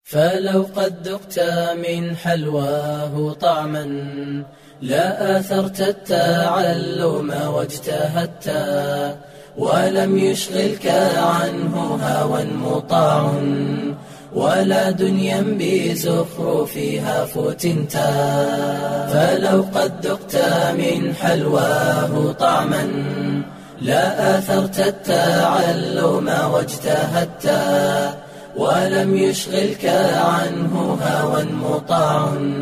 فلو قد ذقت من حلواه طعما لا آثرت التعلم واجتهدت ولم يشغلك عنه هوى مطاع ولا دنيا بزخرفها فتنت فلو قد ذقت من حلواه طعما لا آثرت التعلم واجتهدت ولم يشغلك عنه هوى مطاع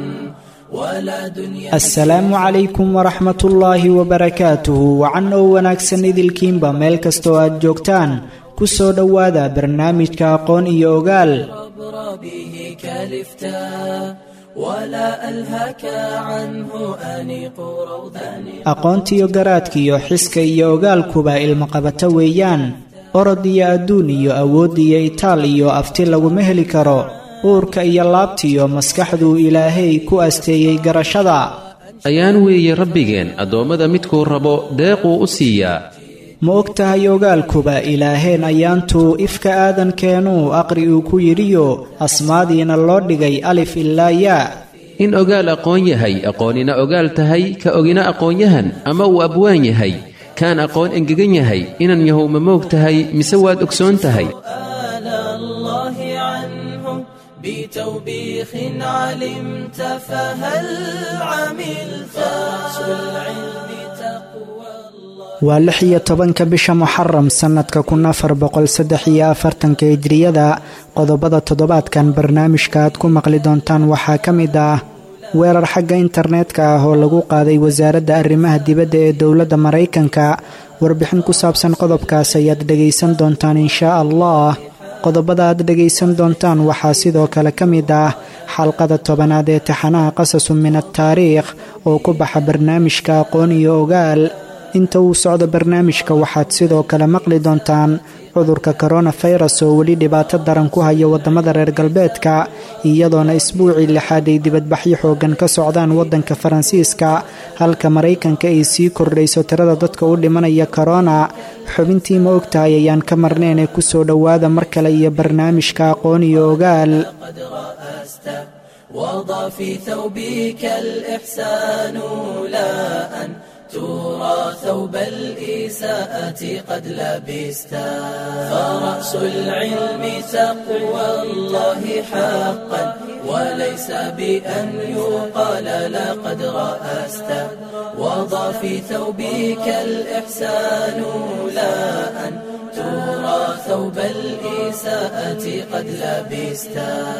ولا دنيا asalaamu calaykum waraxmat ullaahi wabarakaatuhu wacan oo wanaagsan idilkiinba meel kastoo aad joogtaan ku soo dhowaada barnaamijka aqoon iyo ogaal عبر به كلفتا ولا ألهك عنه أنيق روضان aqoontiyo garaadkiyo xiska iyo ogaalkuba ilmaqabato weeyaan orod iyo adduun iyo awood iyo itaal iyo afti laguma heli karo uurka iyo laabtiyo maskaxduu ilaahay ku asteeyey garashada ayaan weeye rabbigeen addoommada midkuu rabo deequu u siiyaa ma og tahay ogaalkuba ilaaheen ayaantuu ifka aadankeenuu aqri uu ku yidhiyo asmaadiina loo dhigay alif ilaa yaa in ogaal aqoon yahay aqoonina ogaal tahay ka ogina aqoonyahan ama uu abwaan yahay kaan aqoon engegan yahay inan yahow ma moog tahay mise waad ogsoon tahay آل الله عنه بتوبيخ علمت فهل عملت رأس العلم تقوى الله waa lix iyo tobanka bisha muxaram sannadka kun afar boqol saddex iyo afartanka hijriyada qodobada toddobaadkan barnaamijka aad ku maqli doontaan waxaa ka mid ah weerar xagga internetka ah oo lagu qaaday wasaaradda arrimaha dibadda ee dowladda maraykanka warbixin ku saabsan qodobkaas ayaad dhegaysan doontaan inshaa allah qodobada aad dhegaysan doontaan waxaa sidoo kale ka mid ah xalqada tobanaad ee taxanaha qasasu min ataariikh oo ku baxa barnaamijka aqoon iyo ogaal inta uu socdo barnaamijka waxaad sidoo kale maqli doontaan cudurka koronafirus oo weli dhibaato daran ku haya waddamada reer galbeedka iyadoona isbuucii lixaad ay dibadbaxyo xoogan ka socdaan waddanka faransiiska halka maraykanka ay sii kordhayso tirada dadka u dhimanaya korona xubintii ma ogtahay ayaan ka marnayn ee kusoo dhowaada mar kale iyo barnaamijka aqoon iyo ogaal قد رأست وضع في ثوبك الإحسان لا أن ترى ثوب الإساءة قد لبست فرأس العلم تقوى الله حقا وليس بأن يقال لقد رأست وضع في ثوبك الإحسان لا أن ترى ثوب الإساءة قد لبست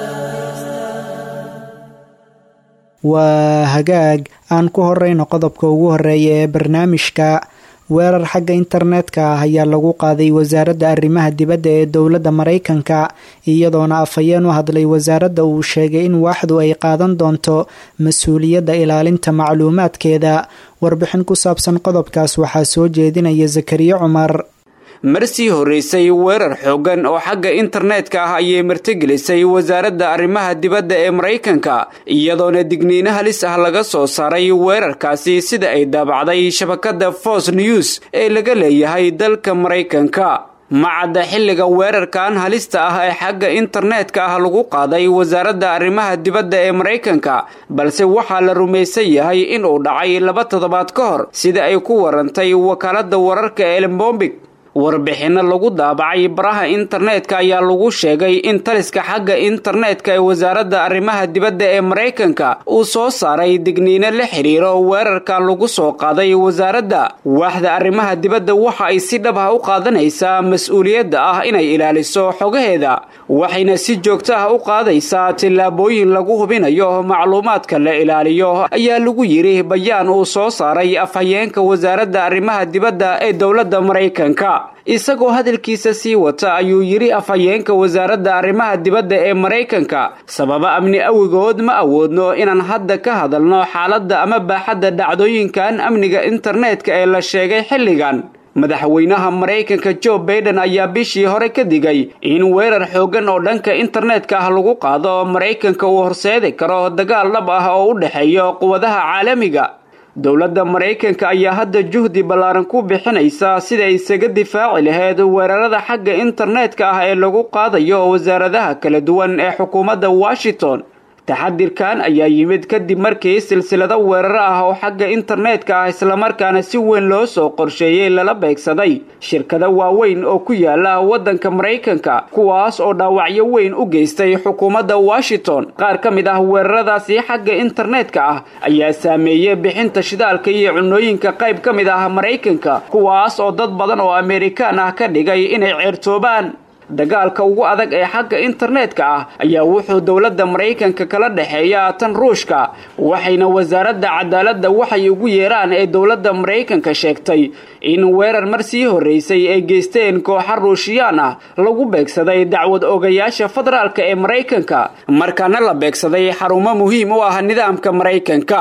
waa hagaag aan ku horeyno qodobka ugu horeeya ee barnaamijka weerar xagga internetka ah ayaa lagu qaaday wasaaradda arrimaha dibadda ee dowladda maraykanka iyadoona afhayeen u hadlay wasaaradda uu sheegay in waaxdu ay qaadan doonto mas-uuliyadda ilaalinta macluumaadkeeda warbixin ku saabsan qodobkaas waxaa soo jeedinaya zakariya cumar marsii horreysay weerar xooggan oo xagga internetka ah ayay martigelisay wasaaradda arrimaha dibadda ee maraykanka iyadoona digniino halis ah laga soo saaray weerarkaasi sida ay daabacday shabakadda fox news ee laga leeyahay dalka maraykanka macadda xilliga weerarkan halista ah ee xagga internetka ah lagu qaaday wasaaradda arrimaha dibadda ee maraykanka balse waxaa la rumaysan yahay inuu dhacay laba toddobaad ka hor sida ay ku warantay wakaaladda wararka elmbombig warbixinno lagu daabacay baraha internetka ayaa lagu sheegay in taliska xagga internetka ee wasaaradda arrimaha dibadda ee maraykanka uu soo saaray digniino la xidhiiro weerarkan lagu soo qaaday wasaaradda waaxda arrimaha dibadda waxa ay si dhab ah u qaadanaysaa mas-uuliyadda ah inay ilaaliso xogaheeda waxayna si joogto ah u qaadaysaa tillaabooyin lagu hubinayo macluumaadka la ilaaliyo ayaa lagu yidhi bayaan uu soo saaray afhayeenka wasaaradda arrimaha dibadda ee dowladda maraykanka isagoo hadalkiisa sii wata ayuu yidhi afhayeenka wasaaradda arrimaha dibadda ee maraykanka sababa amni awigood ma awoodno inaan hadda ka hadalno xaaladda ama baaxadda dhacdooyinkan amniga internetka ee la sheegay xilligan madaxweynaha maraykanka jo baiden ayaa bishii hore ka digay in weerar xooggan oo dhanka internetka ah lagu qaado maraykanka uu horseedi karo dagaal dhab ah oo u dhexeeya quwadaha caalamiga dowladda maraykanka ayaa hadda juhdi ballaaran ku bixinaysa sida ay isaga difaaci lahayd weerarada xagga internetka ah ee lagu qaadayo wasaaradaha kala duwan ee xukuumadda washington taxadirkan ayaa yimid kadib markii silsilado weeraro ah oo xagga internetka ah islamarkaana si weyn loo soo qorsheeyey lala beegsaday shirkado waaweyn oo ku yaala waddanka maraykanka kuwaas oo dhaawacyo weyn u geystay xukuumadda washington qaar ka mid ah weeraradaasi xagga internetka ah ayaa saameeyey bixinta shidaalka iyo cunooyinka qayb ka mid ah maraykanka kuwaas oo dad badan oo amerikaan ah ka dhigay inay ceertoobaan dagaalka ugu adag ee xagga internetka ah ayaa wuxuu dowladda maraykanka kala dhexeeya tan ruushka waxayna wasaaradda cadaaladda waxay ugu yeeraan ee dowladda maraykanka sheegtay in weerar mar sii horreysay ay geysteen kooxa ruushiyaan ah lagu beegsaday dacwad ogayaasha federaalka ee maraykanka markaana la beegsaday xarumo muhiim u ah nidaamka maraykanka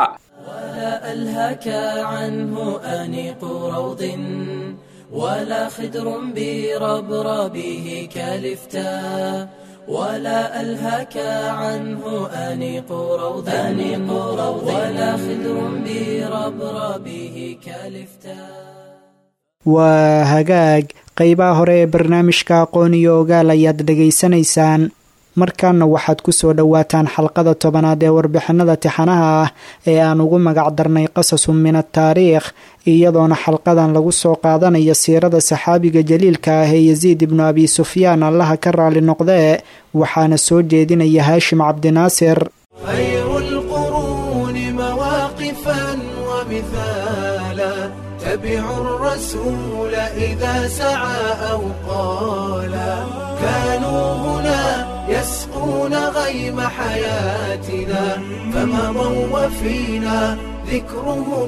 ولا خدر بربربه كالفتاء ولا ألهك عنه أنيق روض أنيق روض ولا خدر بربربه كالفتاء waa hagaag qeybaha hore ee barnaamijka aqoon iyo ogaal ayaad dhegaysanaysaan markaana waxaad ku soo dhowaataan xalqada tobanaad ee warbixinada tixanaha ah ee aan ugu magac darnay qasasun min ataariikh iyadoona xalqadan lagu soo qaadanayo siirada saxaabiga jaliilka ah ee yasiid ibnu abi sufyaan allaha ka raali noqdee waxaana soo jeedinaya haashim cabdinaasir الرسول إذا سعى أو قالا كانوا هنا يسقون غيم حياتنا فمضوا وفينا ذكرهم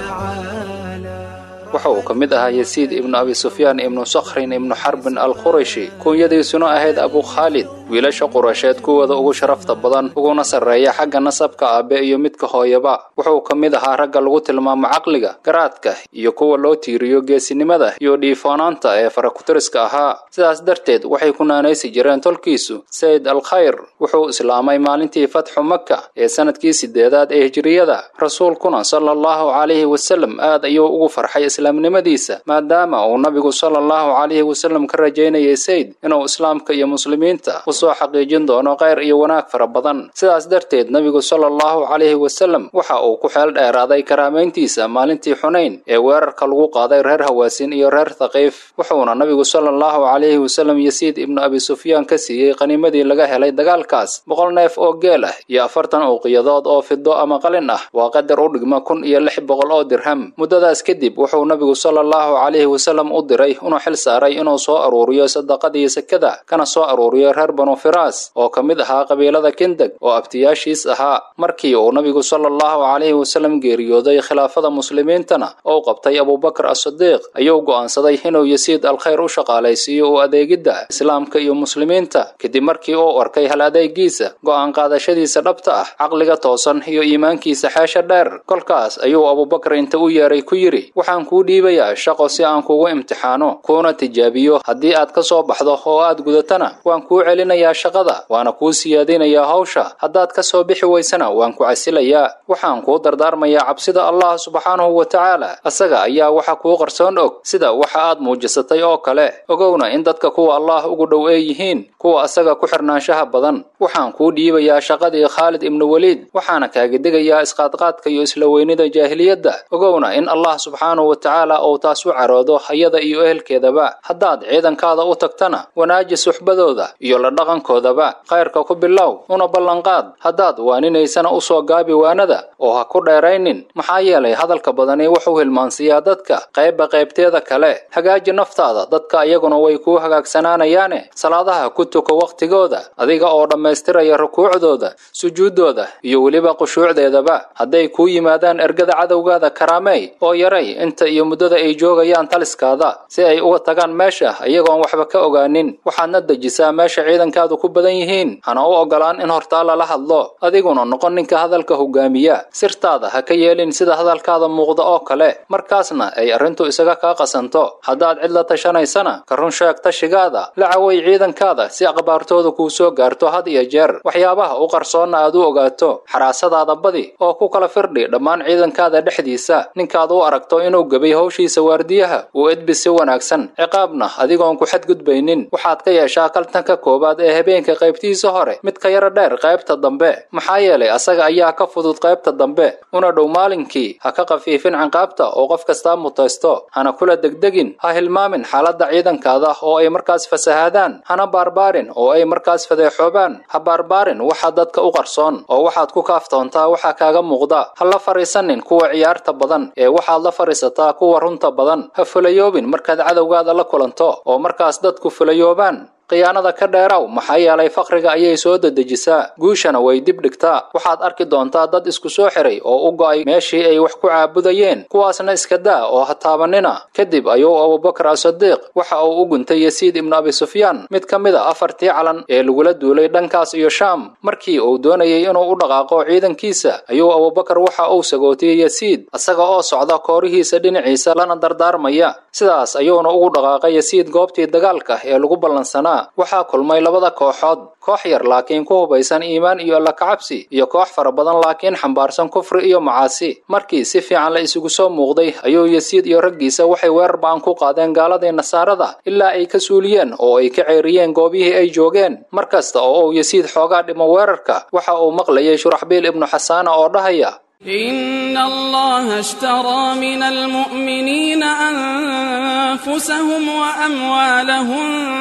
يتعالى waxa uu ka mid ahaa yasiid ibnu abi sufyaan ibnu sakhrin ibnu xarbin al qurashi kuunyadiisuna ahayd abu khaalid wiilasha qurasheed kuwooda ugu sharafta badan uguna sarreeya xagga nasabka aabe iyo midka hooyaba wuxuu ka mid ahaa ragga lagu tilmaamo caqliga garaadka iyo kuwa loo tiiriyo geesinimada iyo dhiifoonaanta ee farakutiriska ahaa sidaas darteed waxay ku naanaysi jireen tolkiisu sayid al khayr wuxuu islaamay maalintii fatxu maka ee sanadkii sideedaad ee hijiriyada rasuulkuna sala allahu calayhi wasalam aad ayuu ugu farxay islaamnimadiisa maadaama uu nabigu sala allahu calayhi wasalam ka rajaynayay sayd inuu islaamka iyo muslimiinta usoo xaqiijin doono kheyr iyo wanaag fara badan sidaas darteed nabigu sala allahu calayhi wasalam waxa uu ku xeel dheeraaday karaamayntiisa maalintii xunayn ee weerarka lagu qaaday reer hawaasin iyo reer thaqiif wuxuuna nabigu sala allahu calayhi wasalam yasiid ibnu abi sufyaan ka siiyey qaniimadii laga helay dagaalkaas boqol neef oo geel ah iyo afartan uuqiyadood oo fido ama qalin ah waa qadar u dhigma kun iyo lix boqol oo dirham muddadaas kadib wuxuu nabigu sala allahu calayhi wasalam u diray inuu xil saaray inuu soo aruuriyo sadaqadii sakada kana soo aruuriyo reer banu firaas oo ka mid ahaa qabiilada kindeg oo abtiyaashiis ahaa markii uu nabigu sala allahu calayhi wasalam geeriyooday khilaafada muslimiintana oo qabtay abubakar as-sidiiq ayuu go'aansaday inuu yasiid alkhayr u shaqaalaysiiyo u adeegidda islaamka iyo muslimiinta kadib markii uu arkay hal adeegiisa go'aan qaadashadiisa dhabta ah caqliga toosan iyo iimaankiisa xeesha dheer kolkaas ayuu abubakar inta u yeeray ku yidhi waxaan kuu dhiibayaa shaqo si aan kugu imtixaano kuuna tijaabiyo haddii aad ka soo baxdo oo aad gudatana waan kuu celinayaa shaqada waana kuu siyaadinayaa hawsha haddaad ka soo bixi weysana waan ku casilayaa waxaan kuu dardaarmayaa cabsida allah subxaanahu wa tacaala asaga ayaa waxa kuu qarsoon og sida waxa aad muujisatay oo kale ogowna in dadka kuwa allah ugu dhow ee yihiin kuwa asaga ku xirnaanshaha badan waxaan kuu dhiibayaa shaqadii khaalid ibnu weliid waxaana kaaga degayaa isqaadqaadka iyo isla weynida jaahiliyadda ogowna in allah subxaanahu wa tacaala uu taas u caroodo hayada iyo ehelkeedaba haddaad ciidankaada u tagtana wanaaji suxbadooda iyo la dhaqankoodaba khayrka ku bilow una ballanqaad haddaad waaninaysana u soo gaabi waanada oo ha ku dheeraynin maxaa yeelay hadalka badani wuxuu hilmaansiiyaa dadka qaybba qaybteeda kale hagaaji naftaada dadka iyaguna way kuu hagaagsanaanayaane salaadaha ku tuko wakhtigooda adiga oo dhammaystiraya rukuucdooda sujuuddooda iyo weliba qushuucdeedaba hadday kuu yimaadaan ergada cadowgaada karaamey oo yaray inta iyo muddada ay joogayaan taliskaada si ay uga tagaan meesha iyagoon waxba ka ogaanin waxaadna dejisaa meesha ciidanka ciidankaadu ku badan yihiin hana u ogolaan in hortaa lala hadlo adiguna noqon ninka hadalka hogaamiya sirtaada ha ka yeelin sida hadalkaada muuqda oo kale markaasna ay arrintu isaga kaa qasanto haddaad cid la tashanaysana ka run sheeg tashigaada la caway ciidankaada si aqbaartooda kuu soo gaarto had iyo jeer waxyaabaha u qarsoonna aad u ogaato xaraasadaada badi oo ku kala firdhi dhammaan ciidankaada dhexdiisa ninkaad u aragto inuu gebay hawshiisa waardiyaha uu edbi si wanaagsan ciqaabna adigoon ku xadgudbaynin waxaad ka yeeshaa kaltanka koowaad ee habeenka qaybtiisa hore mid ka yaro dheer qaybta dambe maxaa yeelay asaga ayaa ka fudud qaybta dambe una dhow maalinkii ha ka qafiifin canqaabta oo qof kastaa mutaysto hana kula degdegin ha hilmaamin xaaladda ciidankaada oo ay markaas fasahaadaan hana baarbaarin oo ay markaas fadeexoobaan ha baarbaarin waxa dadka u qarsoon oo waxaad ku kaaftoontaa waxa kaaga muuqda ha la fariisanin kuwa ciyaarta badan ee waxaad la fariisataa kuwa runta badan ha fulayoobin markaad cadowgaada la kulanto oo markaas dadku fulayoobaan khiyaanada ka dheeraw maxaa yeelay fakriga ayay soo dedejisaa guushana way dib dhigtaa waxaad arki doontaa dad isku soo xiray oo u go'ay meeshii ay wax ku caabudayeen kuwaasna iska daa oo ha taabanina kadib ayuu abubakar asadiiq waxa uu u guntay yasiid ibnu abi sufyaan mid ka mid a afartii calan ee lagula duulay dhankaas iyo shaam markii uu doonayay inuu u dhaqaaqo ciidankiisa ayuu abubakar waxa uu sagootiyey yasiid isaga oo socda koorihiisa dhinaciisa lana dardaarmaya sidaas ayuuna ugu dhaqaaqay yasiid goobtii dagaalka ee lagu ballansanaa waxaa kulmay labada kooxood koox yar laakiin ku hubaysan iimaan iyo alla kacabsi iyo koox fara badan laakiin xambaarsan kufri iyo macaasi markii si fiican la isugu soo muuqday ayuu yasiid iyo raggiisa waxay weerar ba'an ku qaadeen gaaladii nasaarada ilaa ay ka suuliyeen oo ay ka ceeriyeen goobihii ay joogeen mar kasta oo uu yasiid xoogaa dhimo weerarka waxa uu maqlayay shuraxbiil ibnu xasaana oo dhahaya إن الله اشترى من المؤمنين أنفسهم وأموالهم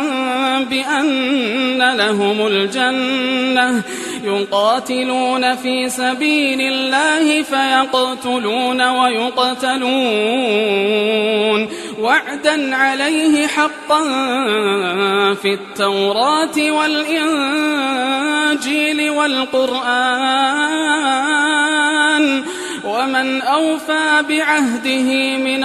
بأن لهم الجنة يقاتلون في سبيل الله فيقتلون ويقتلون وعدا عليه حقا في التوراة والإنجيل والقرآن ومن أوفى بعهده من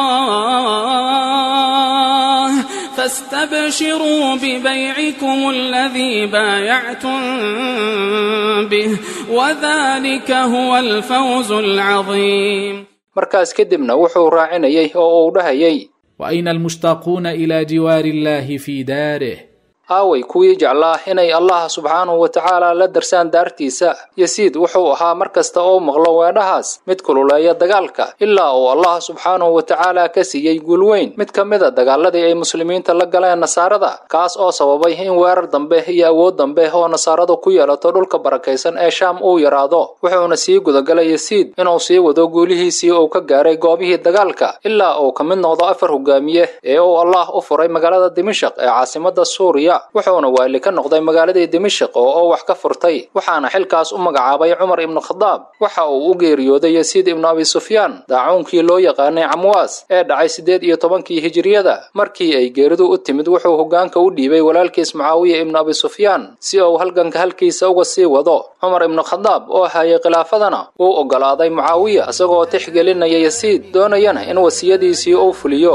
الله فاستبشروا ببيعكم الذي بايعتم به وذلك هو الفوز العظيم markaas kadibna wuxuu raacinayay oo uu dhahayay وأين المشتاقون إلى جوار الله في داره aaway kuwii jeclaa inay allah subxaanahu wa tacaala la darsaan daartiisa yasiid wuxuu ahaa mar kasta oo maqlo weedhahaas mid kululeeya dagaalka ilaa uu allah subxaanahu wa tacaala ka siiyey guul weyn mid ka mid a dagaaladii ay muslimiinta la galeen nasaarada kaas oo sababay in weerar dambe iyo awood dambe oo nasaaradu ku yeelato dhulka barakaysan ee shaam uu yaraado wuxuuna sii gudagalay yasiid inuu sii wado guulihiisii uu ka gaaray goobihii dagaalka ilaa uu ka mid noqdo afar hogaamiye ee uu allah u furay magaalada dimashaq ee caasimada suuriya wuxuuna waali ka noqday magaaladii dimashik oo oo wax ka furtay waxaana xilkaas u magacaabay cumar ibnu khadaab waxa uu u geeriyooday yasiid ibnu abi sufyaan daacuunkii loo yaqaanay camwaas ee dhacay siddeed iyo tobankii hijiriyada markii ay geeridu u timid wuxuu hoggaanka u dhiibay walaalkiis mucaawiya ibnu abi sufyaan si uu halganka halkiisa uga sii wado cumar ibnu khadaab oo hayay khilaafadana wuu oggolaaday mucaawiya isagoo tixgelinaya yasiid doonayana in wasiyadiisii uu fuliyo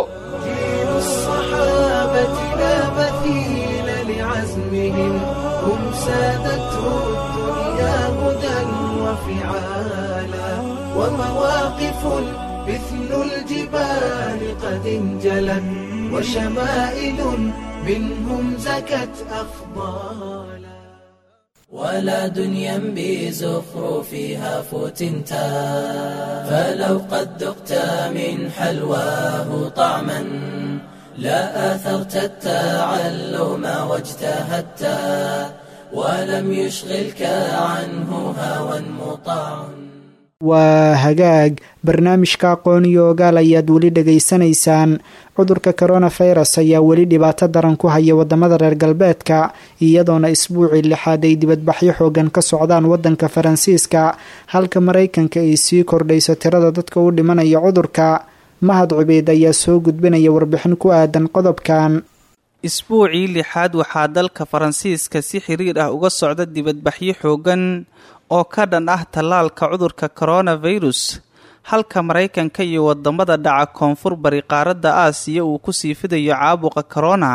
عزمهم هم سادته الدنيا هدى وفعالا ومواقف مثل الجبال قد انجلت وشمائل منهم زكت أفضالا ولا دنيا بزخرفها فتنتا فلو قد ذقت من حلواه طعما لا آثرت التعلم واجتهدت ولم يشغلك عنه هوى مطاع waa hagaag barnaamijka aqoon iyo ogaal ayaad weli dhegaysanaysaan cudurka koronafirus ayaa weli dhibaato daran ku haya wadamada reer galbeedka iyadoona isbuucii lixaad ay dibadbaxyo xoogan ka socdaan wadanka faransiiska halka maraykanka ay sii kordhayso tirada dadka u dhimanaya cudurka mahad cubeyd ayaa soo gudbinaya warbixin ku aadan qodobkan isbuucii lixaad waxaa dalka faransiiska si xiriir ah uga socda dibadbaxyo xoogan oo ka dhan ah tallaalka cudurka koronafirus halka maraykanka iyo wadamada dhaca koonfur bari qaaradda aasiya uu ku sii fidayo caabuqa korona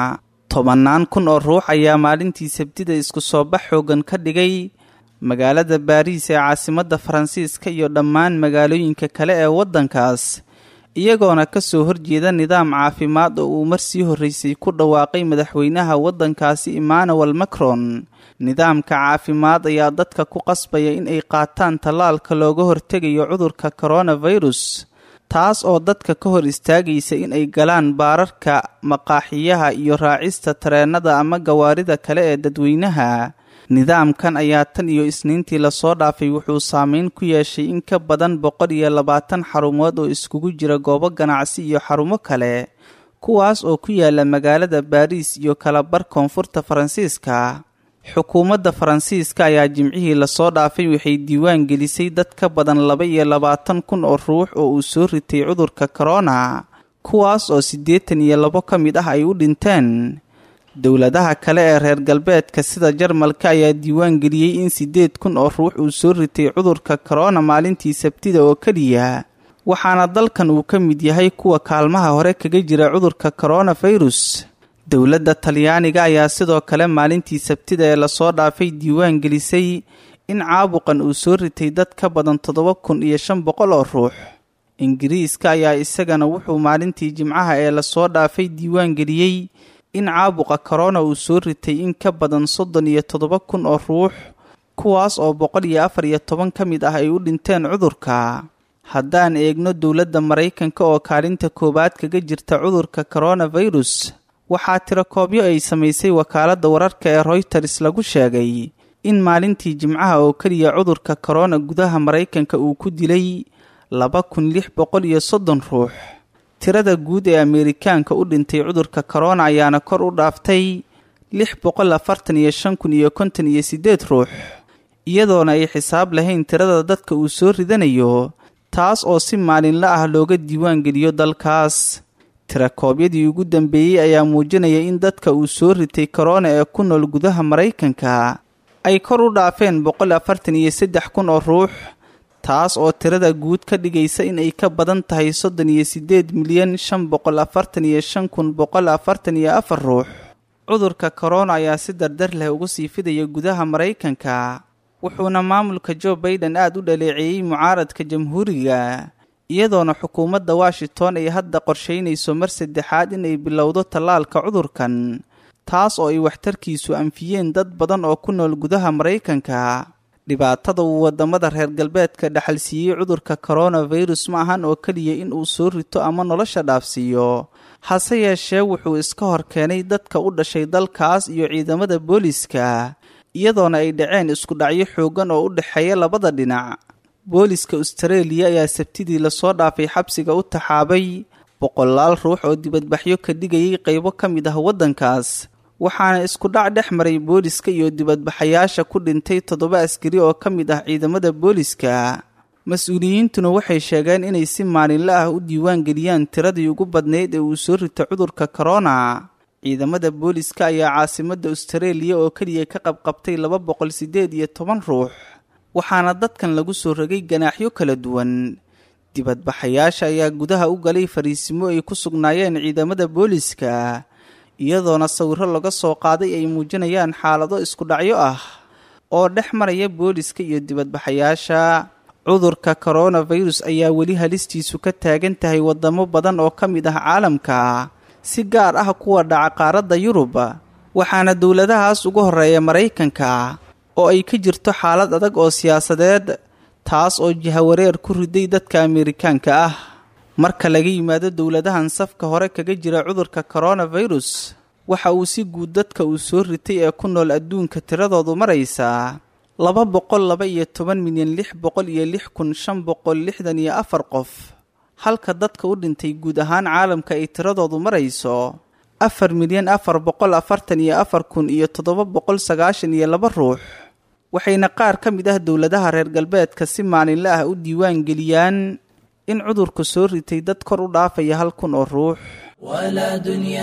tobannaan kun oo ruux ayaa maalintii sabtida isku soo bax xoogan ka dhigay magaalada baariis ee caasimadda faransiiska iyo dhammaan magaalooyinka kale ee waddankaas iyagoona ka soo horjeeda nidaam caafimaad oo uu marsii horreysay ku dhawaaqay madaxweynaha waddankaasi emmanuel macron nidaamka caafimaad ayaa dadka ku qasbaya in ay qaataan tallaalka looga hortegayo cudurka koronafirus taas oo dadka ka hor istaagaysa in ay galaan baararka maqaaxiyaha iyo raacista tareennada ama gawaarida kale ee dadweynaha nidaamkan ayaa tan iyo isniintii lasoo dhaafay wuxuu saameyn ku yeeshay in ka badan boqol iyo labaatan xarumood oo iskugu jira goobo ganacsi iyo xarumo kale kuwaas oo ku yaala magaalada baariis iyo kalabar koonfurta faransiiska xukuumadda faransiiska ayaa jimcihii lasoo dhaafay waxay diiwaan gelisay dad ka badan laba iyo labaatan kun oo ruux oo uu soo ritay cudurka korona kuwaas oo siddeetan iyo labo ka mid ah ay u dhinteen dowladaha kale ee reer galbeedka sida jarmalka ayaa diiwaan geliyey in siddeed kun oo ruux uu soo ritay cudurka korona maalintii sabtida oo keliya waxaana dalkan uu ka mid yahay kuwa kaalmaha hore kaga jira cudurka koronafirus dowladda talyaaniga ayaa sidoo kale maalintii sabtida ee lasoo dhaafay diiwaan gelisay in caabuqan uu soo ritay dad ka badan toddoba kun iyo shan boqol oo ruux ingiriiska ayaa isagana wuxuu maalintii jimcaha ee lasoo dhaafay diiwaan geliyey in caabuqa korona uu soo ritay in ka badan soddon iyo toddoba kun oo ruux kuwaas oo boqol iyo afar iyo toban ka mid ah ay u dhinteen cudurka haddaan eegno dowladda maraykanka oo kaalinta koowaad kaga jirta cudurka koronafirus waxaa tiro koobyo ay samaysay wakaaladda wararka ee royters lagu sheegay in maalintii jimcaha oo keliya cudurka korona gudaha maraykanka uu ku dilay laba kun lix boqol iyo soddon ruux tirada guud ee ameerikaanka u dhintay cudurka korona ayaana kor u dhaaftay lix boqol afartan iyo shan kun iyo konton iyo siddeed ruux iyadoona ay xisaab lahayn tirada dadka uu soo ridanayo taas oo si maalinla ah looga diiwaan geliyo dalkaas tirakoobyadii ugu dambeeyey ayaa muujinaya in dadka uu soo ritay korona ee ku nool gudaha maraykanka ay kor u dhaafeen boqol afartan iyo saddex kun oo ruux taas oo tirada guud ka dhigaysa in ay ka badan tahay soddon iyo siddeed milyan shan boqol afartan iyo shan kun boqol afartan iyo afar ruux cudurka korona ayaa si dardar leh ugu sii fidaya gudaha maraykanka wuxuuna maamulka joe baiden aada u dhaleeceeyey mucaaradka jamhuuriga iyadoona xukuumadda washington ay hadda qorsheynayso mar saddexaad inay bilowdo tallaalka cudurkan taas oo ay waxtarkiisu anfiyeen dad badan oo ku nool gudaha maraykanka dhibaatada uu waddamada reer galbeedka dhaxalsiiyey cudurka koronafirus ma ahan oo keliya in uu soo rito ama nolosha dhaafsiiyo hase yeeshee wuxuu iska hor keenay dadka u dhashay dalkaas iyo ciidamada booliska iyadoona ay dhaceen isku dhacyo xooggan oo u dhexeeya labada dhinac booliska austareeliya ayaa sabtidii lasoo dhaafay xabsiga u taxaabay boqolaal ruux oo dibadbaxyo ka dhigayay qaybo ka mid ah waddankaas waxaana isku dhac dhex maray booliska iyo dibadbaxayaasha ku dhintay toddoba askari oo ka mid ah ciidamada booliska mas-uuliyiintuna waxay sheegeen inay si maalinle ah u diiwaan geliyaan tiradii ugu badnayd ee uu soo rito cudurka korona ciidamada booliska ayaa caasimadda austareeliya oo keliya ka qabqabtay laba boqol siddeed iyo toban ruux waxaana dadkan lagu soo rogay ganaaxyo kala duwan dibadbaxayaasha ayaa gudaha u galay fariisimo ay ku sugnaayeen ciidamada booliska iyadoona sawiro laga soo qaaday ay muujinayaan xaalado isku dhacyo ah oo dhex maraya booliska iyo dibadbaxayaasha cudurka koronafirus ayaa weli halistiisu ka taagan tahay waddamo badan oo ka mid ah caalamka si gaar ah kuwa dhaca qaaradda yurub waxaana dowladahaas ugu horreeya maraykanka oo ay ka jirto xaalad adag oo siyaasadeed taas oo jihawareer ku riday dadka ameerikaanka ah marka laga yimaado dowladahan safka hore kaga jira cudurka koronafirus waxa uu si guud dadka uu soo ritay ee ku nool adduunka tiradoodu maraysaa laba boqol laba iyo toban milyan lix boqol iyo lix kun shan boqol lixdan iyo afar qof halka dadka u dhintay guud ahaan caalamka ay tiradoodu marayso afar milyan afar boqol afartan iyo afar kun iyo toddoba boqol sagaashan iyo laba ruux waxayna qaar ka mid ah dowladaha reer galbeedka si maalinle ah u diiwaan geliyaan in cudurku soo ritay dad kor u dhaafaya hal kun oo ruux ولا دنيا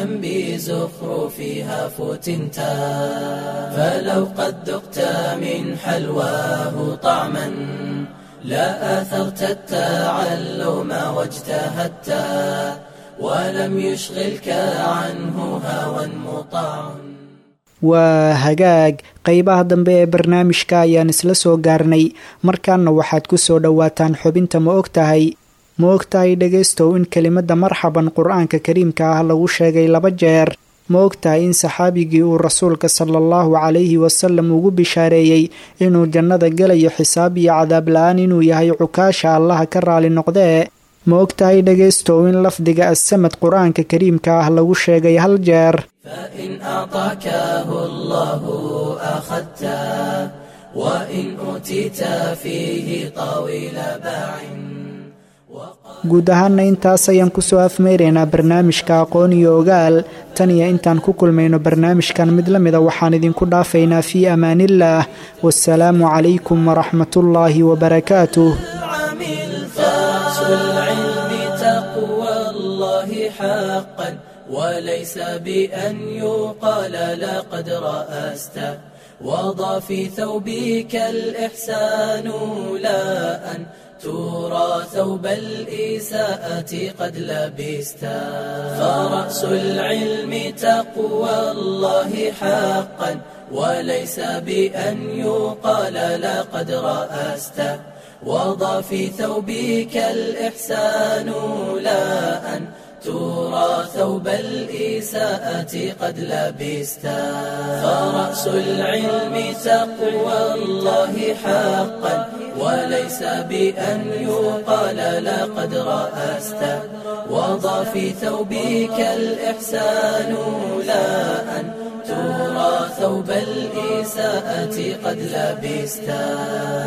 بزخرفها فتنتا فلو قد ذقت من حلواه طعما لا آثرت التعلم واجتهدت ولم يشغلك عنه هوى مطاع waa hagaag qeybaha dambe ee barnaamijka ayaan isla soo gaarnay markaana waxaad ku soo dhowaataan xubinta ma og tahay ma og tahay dhegaystow in kelimada marxaban qur-aanka kariimka ah lagu sheegay laba jeer ma og tahay in saxaabigii uu rasuulka sala allahu calayhi wasalam ugu bishaareeyey inuu jannada gelayo xisaab iyo cadaab la-aan inuu yahay cukaasha allaha ka raali noqdee ma og tahay dhegaystow in lafdiga assamad qur-aanka kariimka ah lagu sheegay hal jeer فإن أعطاكه الله أخذته وإن أوتيت فيه طويل باع guud ahaana intaas ayaan kusoo afmeyraynaa barnaamijka aqoon iyo ogaal tan iyo intaan ku kulmayno barnaamijkan mid la mida waxaan idinku dhaafaynaa fii amaaniillaah wasalaamu calaykum waraxmatullaahi wabarakaatuh فرأس العلم تقوى الله حقا وليس بأن يقال لقد رأست وضع في ثوبك الإحسان لا أن ترى ثوب الإساءة قد لبست فرأس العلم تقوى الله حقا وليس بأن يقال لقد رأست وضع في ثوبك الإحسان لا أن ترى ثوب الإساءة قد لبست فرأس العلم تقوى الله حقا وليس بأن يقال لقد رأست وضع في ثوبك الإحسان لا أن ترى ثوب الإساءة قد لبست